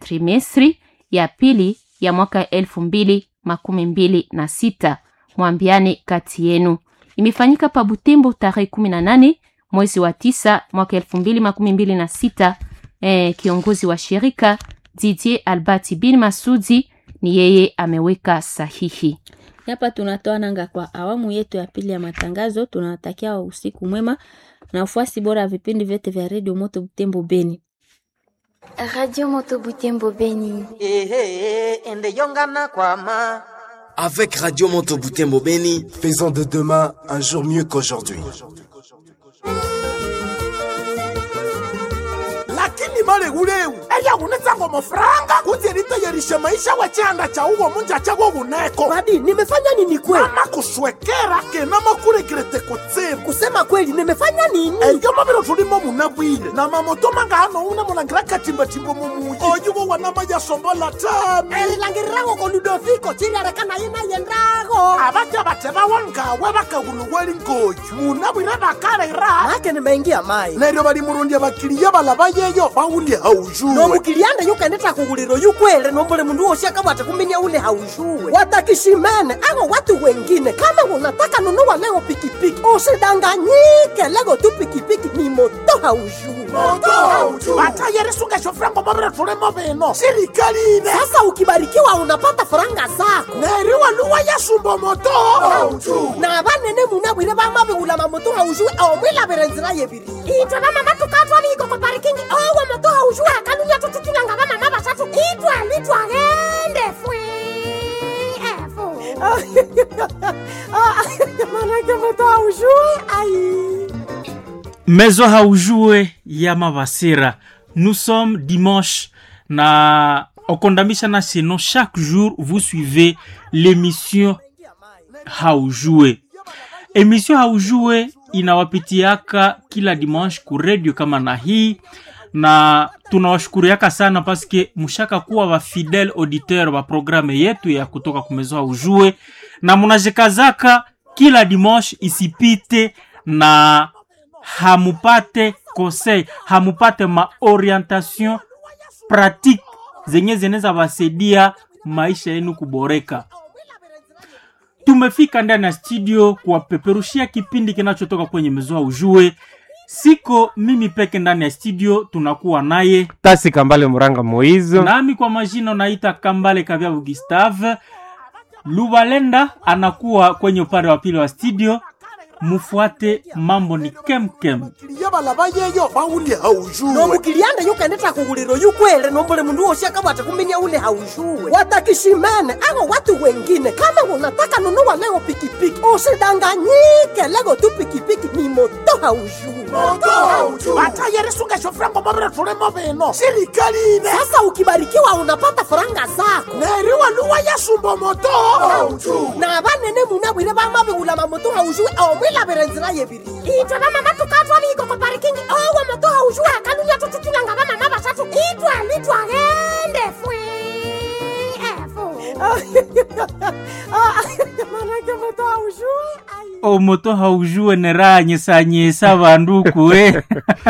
trimestri ya pili ya mwaka elfu mbili makumi mbili na sita. Mwambiane kati yenu. Imefanyika pa Butembo tarehe kumi na nane mwezi wa tisa mwaka elfu mbili makumi mbili na sita. Eh, kiongozi wa shirika Didier Albati bin Masudi ni yeye ameweka sahihi. Hapa tunatoa nanga kwa awamu yetu ya pili ya matangazo. Tunawatakia usiku mwema na ufuasi bora ya vipindi vyote vya redio Moto Butembo Beni. Radio Moto Butembo Beni. ehe ende yongana kwama Avec Radio Moto Butembo Beni, Faisons de demain un jour mieux qu'aujourd'hui. lakini malewulewu eyakunetsango mafuranga kuti elitayerishe maisha wa chihanda cha uwo munja chawo wuneko Babi, nimefanya nini kweli? ama kuswekera kena makurekirete kutsibu Kusema kweli, nimefanya nini? eyo mabiro tulimo munabwile na mamoto mangano una mulangira katimbatimbo mumuyi oyuwo wanama yasombola tami elilangirirago ko ludoviko chiliarekana ina yendago abaja bate bawangawe bakaguluweli ngoyu munabwire bakalera make nimeingia mai neryo bali murundya bakiliya balaba yeyo bawulye haujuwe nomukilianda yukendeta kuguliro yukwele nombole mundu wosi akabwate kuminya ule haushuwe watakishimene ago watu wengine kama unataka nunua leo pikipiki usidanganyike lego tu pikipiki ni moto haushuwe batayerisungesho frango mabire tulimo bino sirikali ine sasa ukibarikiwa unapata faranga zako neryo waluwa yasumba moto na banene munabwire bamabigula mamoto haushuwe omwilabire nzira yebiri itwe bamama tukatwaliko ko parikingi owo moto haushuwe akanunya tututulanga bamama basatu itwali twagende fwe efu manake moto haushuwe ai Maison Haujue ya Mavasira. Nous sommes dimanche na okondamisha na sinon chaque jour vous suivez l'émission Haujue. Emission Haujue inawapitiaka kila dimanche ku radio kama na hii na tunawashukuriaka sana paske mushaka kuwa wa fidèle auditeur wa programe yetu ya kutoka ku Maison Haujue na munajikazaka kila dimanche isipite na hamupate conseil hamupate maorientation pratique zenye zinaweza wasaidia maisha yenu kuboreka tumefika ndani ya studio kuwapeperushia kipindi kinachotoka kwenye mezua ujue siko mimi peke ndani ya studio tunakuwa naye tasi kambale muranga moizo nami kwa majina naita kambale kavyavu gustave lubalenda anakuwa kwenye upande wa pili wa studio mufuate mambo ni kemkem bakiliya balaba yeyo bawulye haujuwe nomukilianda yukendeta kuguliro yukwele nombole mundu wosi akabwate kuminya ule haushuwe watakishimene ago watu wengine kama unataka nunua leo pikipiki usidanganyike lego tu pikipiki ni moto haushuwe batayerisungesho frango mabire tulimo bino sirikali ine sasa ukibarikiwa unapata faranga zako neryo waluwa yasumba moto na banene munabwire bamabigula mamoto haushuwe omwilabire nzira yebiri itwe bamama tukatwaliko ko parikingi owo moto haushuwe akanunya tututulanga bamama basatu itwali twagende fwe efu manake moto haushuwe ai omoto haujue neranyesanyesa vanduku we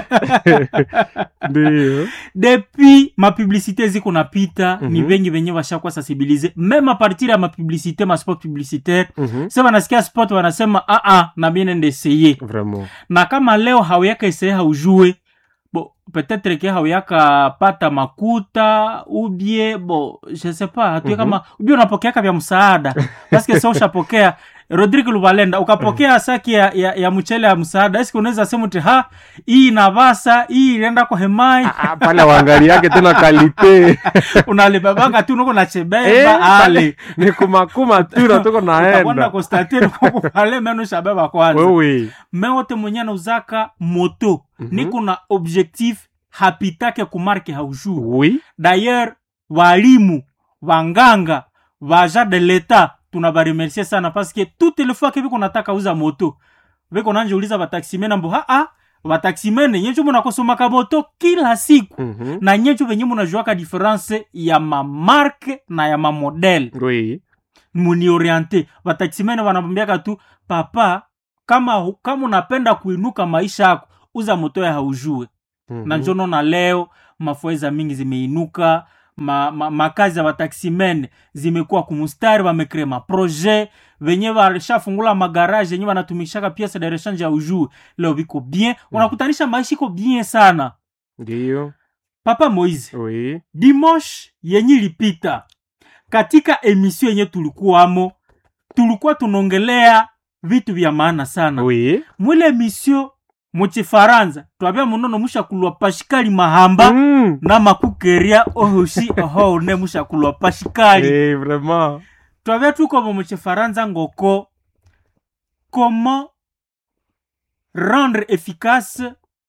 ndio depuis mapublicité ziko napita mm -hmm. ni Mhm. vengi venye vashakuwa sensibilize meme a partir ya mapublicité maspot publicitaire Mhm. se vanasikia spot wanasema aa na mie nende eseye vraiment na kama leo hauyaka eseye haujue bo peut-être ke hauyaka pata makuta ubie bo je sais pas hatue Mhm. kama ubie unapokeaka vya msaada paske sa ushapokea rodrigue lubalenda ukapokea saki ya, ya, ya mchele ya msaada eski unaweza sema ti ha hii inavasa hii inaenda kwa hemai Ah, pale waangaliake tena kalite unalibebanga tu nuko Eh, nachebeba ale ni kumakuma tu na tuko utakwenda naenda kustatiri kukupale menu shabeba kwanza wewe mewote mwenye nauzaka moto Mhm. niko na objectif hapitake kumarke haujuu oui d'ailleurs walimu wanganga vaja de leta tunabaremercie sana paske toute le fois ke viko nataka uza moto viko nanjeuliza vataximene ambo haa vataximene nyenjo munakosomaka moto kila siku Mhm. na nyenjo venye munajuaka diference ya mamarke na ya mamodele oui munioriente vataximene vanamwambiaka tu papa kama kama unapenda kuinuka maisha yako uza moto ya haujue Mhm. na njono na leo mafueza mingi zimeinuka ma, ma, makazi ya bataximen zimekuwa kumustari bamekrea maprojet venye balishafungula magaraje yenye banatumishaka piece de rechange ya ujuu leo biko bien unakutanisha maisha iko bien sana ndiyo papa moise oui dimanche yenye ilipita katika emission yenye tulikuwamo tulikuwa tunaongelea vitu vya maana sana oui mwile emission muchifaransa twabya munono mushakulwa pashikali mahamba Mm. na makukeria ohoshi ohone mushakulwa pashikali Eh, vraiment twabya tukomo muchifaransa ngoko comment rendre efficace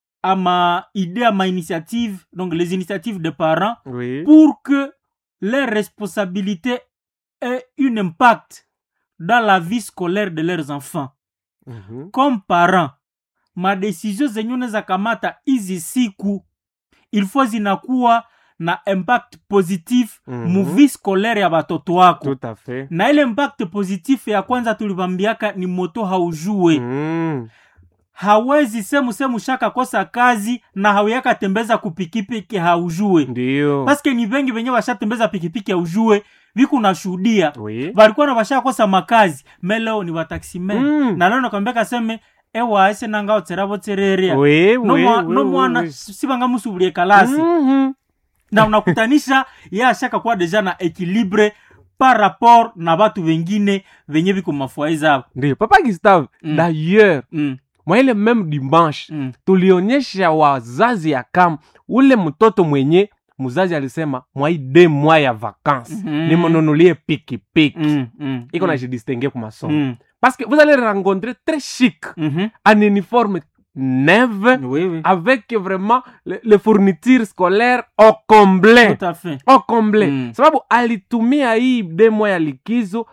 ama idée ama initiative donc les initiatives des parents oui pour que les responsabilités aient un impact dans la vie scolaire de leurs enfants Mhm. comme parent madesizio zenye unaweza kamata hizi siku ilfo zinakuwa na impact positif Mhm. muvi scolaire ya batoto wako tout à fait na ile impact positif ya kwanza tulivambiaka ni moto haujue Mm. hawezi semu semu shaka kosa kazi na hauyaka tembeza kupikipiki haujue ndiyo paske ni vengi venye washatembeza pikipiki haujue viku nashuhudia oui valikuwa na vashakosa makazi me leo ni wataximen Mm. na leo nakwambia kaseme ewa ese nanga otseravo tsereria oui no oui mwa- oui, no oui, mwana oui. sivanga musubulie kalasi Mhm. na unakutanisha ye ashaka kuwa deja na equilibre par rapport na batu vengine venye viko mafwai zavo ndiyo papa gustave Mm. d'ailleurs mm. mwa ile meme dimanche mm. tulionyesha wazazi ya kama ule mtoto mwenye mzazi alisema mwai de mwa ya vacances Mhm. nimununulie pikipiki mm. mm. iko mm. na jidistingue ku masomo mm. parce que vous allez rencontrer très chic Mhm. un uniforme neuve oui, oui. avec vraiment le, le fourniture scolaire au complet tout à fait au complet Mm. sababu alitumia hii demo ya likizo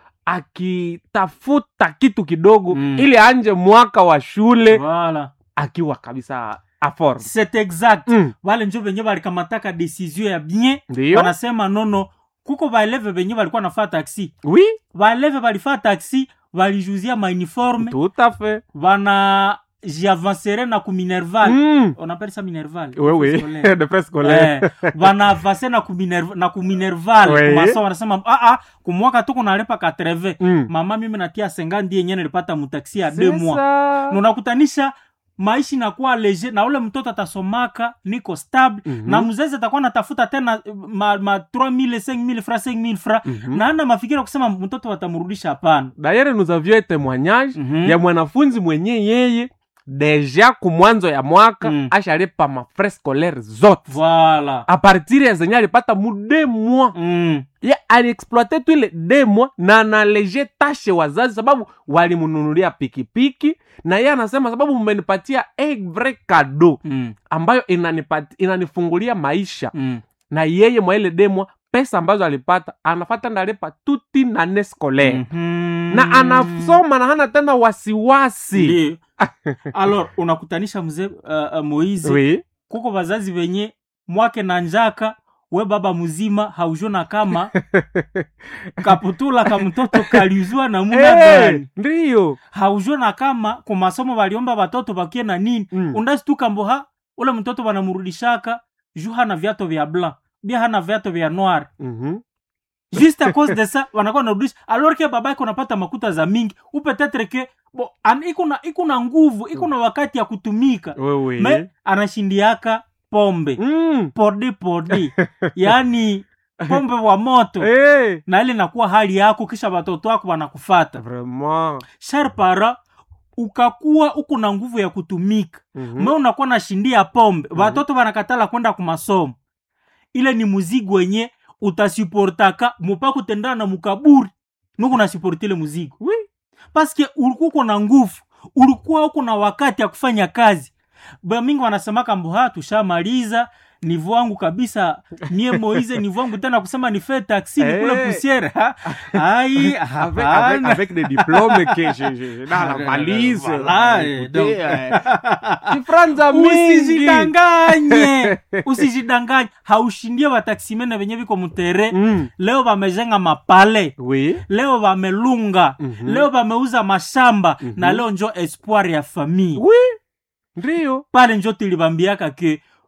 akitafuta kitu kidogo Mm. ili anje mwaka wa shule voilà akiwa kabisa aform c'est exact mm. wale njo venye balikamataka desizio ya bien ndiyo wanasema nono kuko baeleve venye balikuwa nafaa taxi oui baeleve balifaa taxi balijuzia mauniforme tout à fait bana jiavansere na kuminerval mm. on appelle ça minerval oui oui Scolaire. de presse scolaire Eh, banavase na kuminerv- na kuminerval Oui. kumasa wanasema ah, ah, kumwaka tu kunalepa 80 Mm. mama mimi natia senga ndiye yenye nilipata mutaksi ya C'est deux mois ça. Na unakutanisha maisha inakuwa leger na ule mtoto atasomaka niko stable Mhm. na mzazi atakuwa natafuta tena eh, ma, ma 3000 5000 fra 5000 fra Mhm. na ana mafikira kusema mtoto watamrudisha hapana d'ailleurs nous avions un témoignage Mhm. ya mwanafunzi mwenye yeye deja kumwanzo ya mwaka Mm. ashalipa mafrais scolaire zote voilà a partir ya zenye alipata mu de mois mm. ye aliexploite tu ile de mois na analeje tashe wazazi sababu walimununulia pikipiki na ye anasema sababu mmenipatia un vrai cadeau Mm. ambayo inanipati, inanifungulia maisha Mm. na yeye mwa ile demwa pesa ambazo alipata anafata ndalipa tuti nane scolaire Mhm. na anasoma na hana tena wasiwasi Ndiyo. alors unakutanisha mzee uh, uh, moize oui. kuko vazazi venye mwake na njaka we baba mzima haujona kama kaputula ka mtoto kaliuzwa na muna hey, gani ndiyo haujona kama kwa masomo waliomba watoto bakie na nini Mm. undastuka mboha ule mtoto wanamrudishaka juu hana viato vya blanc bia hana viato vya noir Mhm. juste à cause de ça wanakuwa narudisha alors que baba iko napata makuta za mingi ou peut-être que bo an, iko na iko na nguvu iko na wakati ya kutumika wewe me anashindiaka pombe mm. porde porde yaani pombe wa moto hey. na ile nakuwa hali yako kisha watoto wako wanakufata vraiment char para ukakuwa uko na nguvu ya kutumika Mhm. me unakuwa nashindia pombe watoto wanakatala kwenda kumasomo ile ni muzigo wenye utasuportaka mupa kutendana na mukaburi nuku nasuporti ile muzigo oui. paske ulikuwa uko na nguvu ulikuwa uko na wakati ya kufanya kazi bamingi wanasemaka mboha tushamaliza nivo wangu kabisa mie moize nivo wangu tena kusema nife taksi Eh. nikule pusiere ha? ai avec, avec, hapana. avec des diplômes que je, je, je, dans la valise Voilà, Écoutez, eh, donc. euh, kifranza mingi usijidanganye usijidanganye haushindie wataksimene venye viko mutere Mm. leo vamejenga mapale oui leo vamelunga Mhm. leo vameuza mashamba Mhm. na leo njo espoir ya famille oui ndiyo pale njo tulivambiaka ke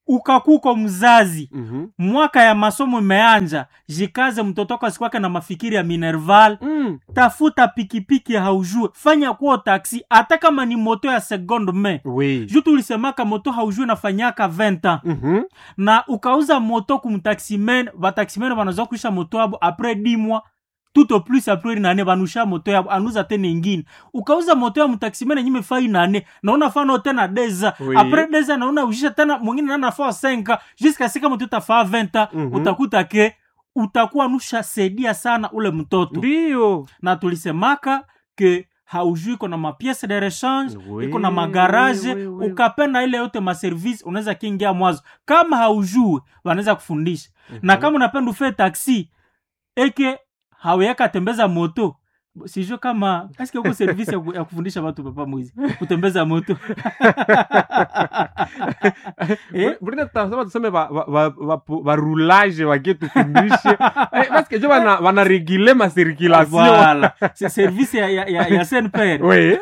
ukakuko mzazi Mhm. mwaka ya masomo imeanja jikaze mtoto wako asikwake na mafikiri ya minerval Mm. tafuta pikipiki haujue fanya kuo taksi hata kama ni moto ya seconde main Oui. juu tulisemaka moto haujue nafanyaka 20 ans Mhm. na ukauza moto kumtaximen bataximen banaza kuisha moto yabo apres 10 mois tout au plus apres une année banusha moto yabo anuza tena ingine ukauza moto ya mtaximen yenye imefaa une année naona fano tena deza Oui. apres deza naona ushisha tena mwingine nana faa 5 jusqu'à sika moto utafaa 20 ans Mhm. utakuta ke utakuwa nusha saidia sana ule mtoto Ndio. na tulisemaka ke haujui iko na mapiese de rechange Oui, iko na magarage oui, oui. ukapenda ile yote maservice unaweza kiingia mwazo kama haujui wanaweza kufundisha na kama unapenda ufee taxi eke haweyaka tembeza moto sijue kama aske uko service ya, ku- ya kufundisha watu papa mwizi kutembeza moto Eh? Brenda tutasema tuseme ba- ba- ba- ba- barulage wakitufundishe Eh, paske jo wana- wanaregile masirkulation voilà c'est service ya, ya, ya, ya saint père Oui.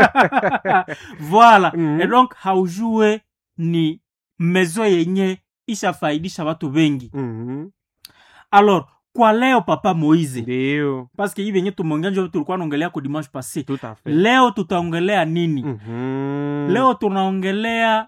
voilà Mhm. et donc haujue ni mezo yenye ishafaidisha watu wengi Mhm. alors kwa leo papa moize ndio paske hii venye tumeongea njo tulikuwa naongelea ko dimanche passé tout à fait leo tutaongelea nini Mhm. leo tunaongelea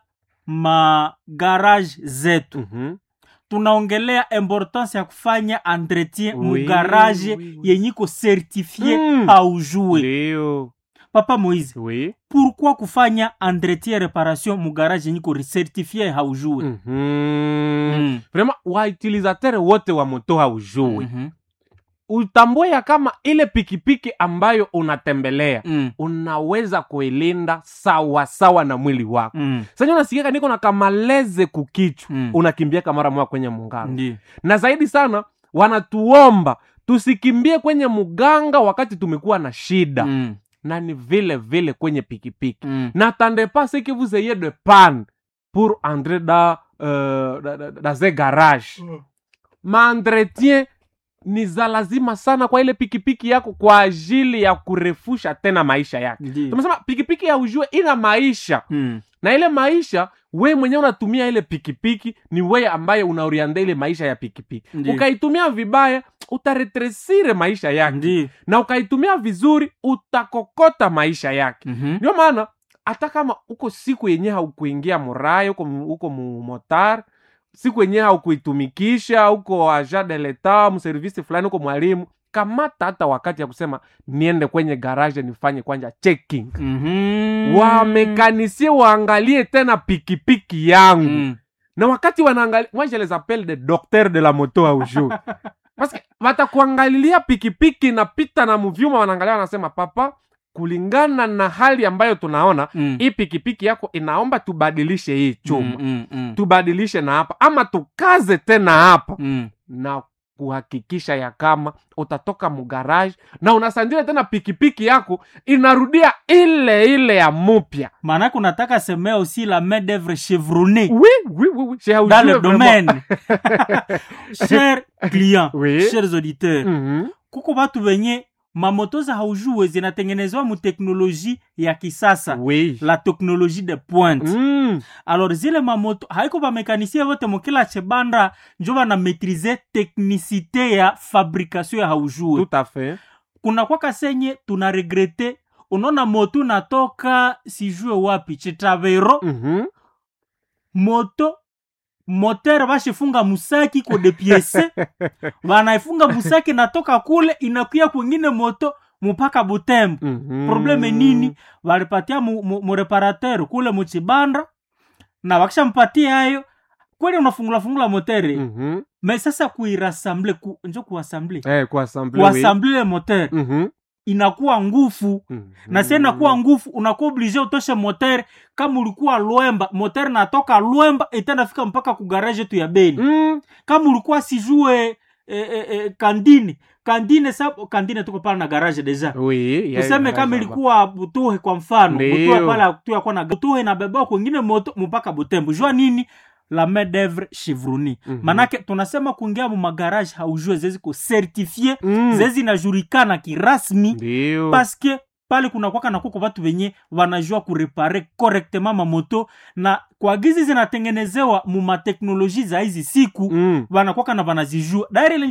magarage zetu Mhm. tunaongelea importance ya kufanya entretien Oui, mugarage oui, oui. yenye iko certifie Mm. haujue ndio papa moize oui pourquoi kufanya entretien reparation mugarage yenye iko certifie haujue Mhm. Mm. vraiment wautilisateur wote wa moto haujui Mhm. utambue ya kama ile pikipiki ambayo unatembelea Mm. unaweza kuilinda sawa sawa na mwili wako Mm. sasa unasikiaka niko na kamaleze kukichwa Mm. unakimbiaka mara moja kwenye munganga Ndiyo. na zaidi sana wanatuomba tusikimbie kwenye muganga wakati tumekuwa na shida Mm. na ni vile vile kwenye pikipiki Mm. n'attendez pas ce que vous ayez de panne pour entrer dans, euh, dans, dans- dans un garage maentretien ni za lazima sana kwa ile pikipiki yako kwa ajili ya kurefusha tena maisha yake Ndiyo. tumesema pikipiki ya ujue ina maisha Mm. na ile maisha we mwenyewe unatumia ile pikipiki ni weye ambaye unaorianda ile maisha ya pikipiki Ndiyo. ukaitumia vibaya utaretresire maisha yake Ndiyo. na ukaitumia vizuri utakokota maisha yake Mhm. ndio maana hata kama uko siku yenye haukuingia muraya uko, mu- uko mumotar siku yenye haukuitumikisha uko agent de l'etat mservisi fulani uko mwalimu kamata hata wakati ya kusema niende kwenye garage nifanye kwanja checking Mhm. wamekanisie waangalie tena pikipiki yangu Mm. na wakati wanaangalia moi je les appelle des docteurs de la moto au jour parce que watakuangalilia pikipiki napita na mvyuma wanaangalia wanasema papa kulingana na hali ambayo tunaona Mm. hii pikipiki yako inaomba tubadilishe hii chuma Mm, mm, mm. tubadilishe na hapa ama tukaze tena hapa Mm. na kuhakikisha ya kama utatoka mugaraji na unasandile tena pikipiki yako inarudia ile ile ya mupya maanake unataka semea aussi la main d'œuvre chevronnée oui, oui, oui, oui. Chez dans Aujue, le vraiment. domaine chers clients Oui. chers auditeurs Mhm. kuko batu benye mamoto za haujue zinatengenezwa mu teknoloji ya kisasa Oui. la teknologie de pointe Mm. alors zile mamoto haiko bamekanisie bote mokila chebanda njo bana maîtrise teknicité ya fabrication ya haujue Tout à fait. kuna kwaka senye tuna regrete unaona moto natoka sijue wapi chitavero Mhm. moto motere bashifunga musaki kode piese banaifunga musaki natoka kule inakuya kwengine moto mupaka butembo Mhm. probleme nini walipatia mu, mu, mu reparateur kule muchibanda na wakishampatia hayo kweli unafungula fungula motere Mhm. me sasa kuirasamble ku, njo kuasamble Eh, kuassemble, oui. kuasamble ile motere Mhm. inakuwa ngufu Mhm. na sie inakuwa ngufu unakuwa oblige utoshe motere kama ulikuwa lwemba motere natoka lwemba itendafika mpaka kugaraje tu ya beni Mm. kama ulikuwa sijue e, e, e, kandine kandine sa kandine tuko pale na garage deja Oui, ya- tuseme ya- kama ya- ilikuwa butuhe kwa mfano Ndio. butuhe pale tuyakuwa na butuhe inabeba kwengine moto mpaka butembo jua nini la main d'œuvre chevroni Mhm. manake tunasema kuingia mu magarage haujue zeziko certifie Mm. zezi inajulikana kirasmi Ndio. paske pale kunakwaka na kuko watu wenye wanajua kurepare correctement mamoto na kwa gizi zinatengenezewa mu mateknoloji za hizi siku Mm. wanakwaka na wanazijua daire ile